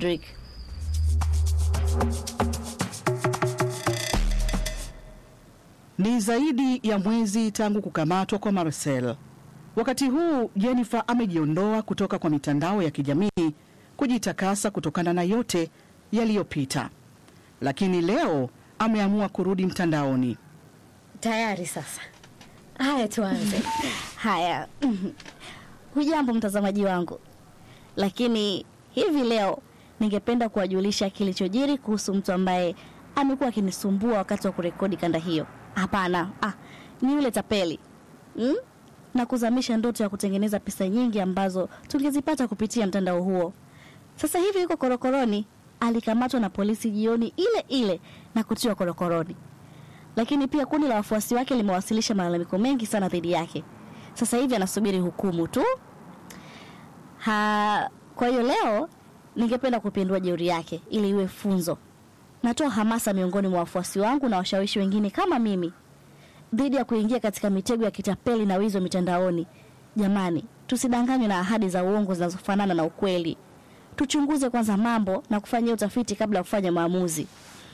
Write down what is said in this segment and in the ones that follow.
Drake. Ni zaidi ya mwezi tangu kukamatwa kwa Marcel. Wakati huu Jennifer amejiondoa kutoka kwa mitandao ya kijamii kujitakasa kutokana na yote yaliyopita, lakini leo ameamua kurudi mtandaoni. Tayari sasa. Haya, tuanze. Haya, hujambo mtazamaji wangu, lakini hivi leo ningependa kuwajulisha kilichojiri kuhusu mtu ambaye amekuwa akinisumbua wakati wa kurekodi kanda hiyo. Hapana, ah, ni yule tapeli hmm? na kuzamisha ndoto ya kutengeneza pesa nyingi ambazo tungezipata kupitia mtandao huo. Sasa hivi yuko korokoroni. Alikamatwa na polisi jioni ile ile na kutiwa korokoroni, lakini pia kundi la wafuasi wake limewasilisha malalamiko mengi sana dhidi yake. Sasa hivi anasubiri hukumu tu. Ha, kwa hiyo leo ningependa kupindua jeuri yake ili iwe funzo. Natoa hamasa miongoni mwa wafuasi wangu na washawishi wengine kama mimi dhidi ya kuingia katika mitego ya kitapeli na wizi wa mitandaoni. Jamani, tusidanganywe na ahadi za uongo zinazofanana na ukweli. Tuchunguze kwanza mambo na kufanyia utafiti kabla ya kufanya maamuzi.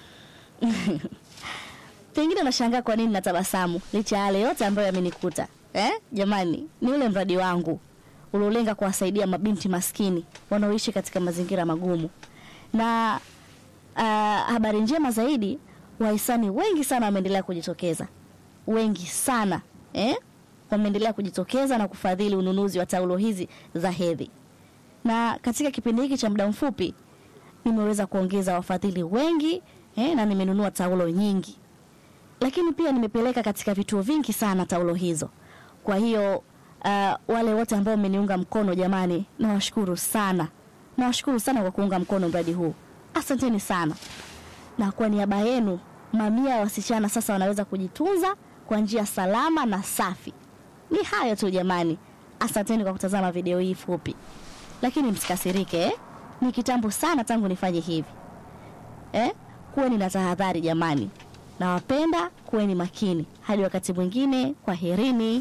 Pengine nashangaa kwa nini natabasamu licha ya yale yote ambayo yamenikuta. Eh? Jamani, ni ule mradi wangu uliolenga kuwasaidia mabinti maskini wanaoishi katika mazingira magumu. Na uh, habari njema zaidi, wahisani wengi sana wameendelea kujitokeza, wengi sana eh? wameendelea kujitokeza na kufadhili ununuzi wa taulo hizi za hedhi, na katika kipindi hiki cha muda mfupi nimeweza kuongeza wafadhili wengi eh? na nimenunua taulo nyingi, lakini pia nimepeleka katika vituo vingi sana taulo hizo. Kwa hiyo uh, wale wote ambao mmeniunga mkono, jamani, nawashukuru sana, nawashukuru sana kwa kuunga mkono mradi huu, asanteni sana. Na kwa niaba yenu, mamia ya wasichana sasa wanaweza kujitunza kwa njia salama na safi. Ni hayo tu jamani, asanteni kwa kutazama video hii fupi, lakini msikasirike eh? Ni kitambo sana tangu nifanye hivi eh? Kuweni na tahadhari jamani, nawapenda, kuweni makini. Hadi wakati mwingine, kwaherini.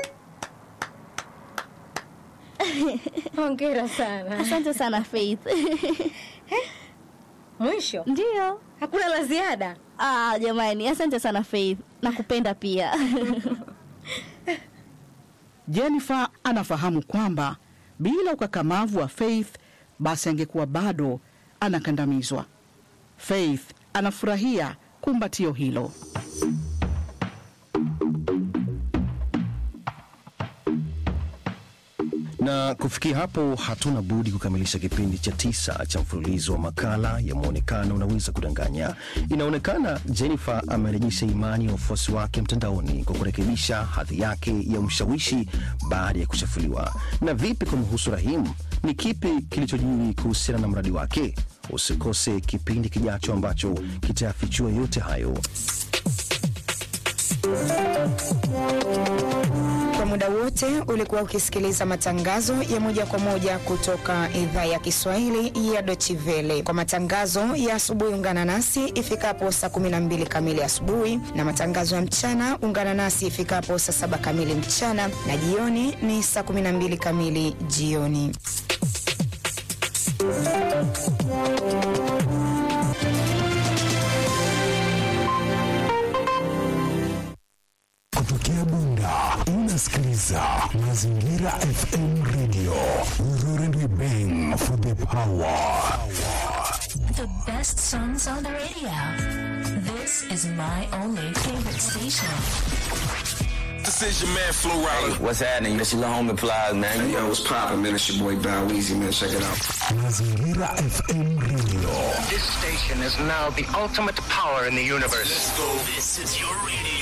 Hongera sana. Asante sana Faith. Mwisho Ndiyo. hakuna la ziada. Ah, jamani, asante sana Faith, nakupenda pia. Jennifer anafahamu kwamba bila ukakamavu wa Faith basi angekuwa bado anakandamizwa. Faith anafurahia kumbatio hilo. Na kufikia hapo, hatuna budi kukamilisha kipindi cha tisa cha mfululizo wa makala ya Mwonekano Unaweza Kudanganya. Inaonekana Jennifer amerejesha imani ya wafuasi wake mtandaoni kwa kurekebisha hadhi yake ya mshawishi baada ya kuchafuliwa. Na vipi kumhusu Rahim? Ni kipi kilichojiri kuhusiana na mradi wake? Usikose kipindi kijacho ambacho kitayafichua yote hayo. Kwa muda wote ulikuwa ukisikiliza matangazo ya moja kwa moja kutoka idhaa ya Kiswahili ya Deutsche Welle. Kwa matangazo ya asubuhi, ungana nasi ifikapo saa 12 kamili asubuhi, na matangazo ya mchana ungana nasi ifikapo saa saba kamili mchana, na jioni ni saa 12 kamili jioni. Kutokea Bunda unasikiliza Mazingira FM Radio. We roar and we bang for the power. The best songs on the radio. This is my only favorite station. This is your man Flo Rida. What's happening? This your little homie Plies, man. Hey, yo, what's poppin', man? It's your boy Bow Weezy, man. Check it out. Mazingira FM Radio. This station is now the ultimate power in the universe. Let's go. This is your radio.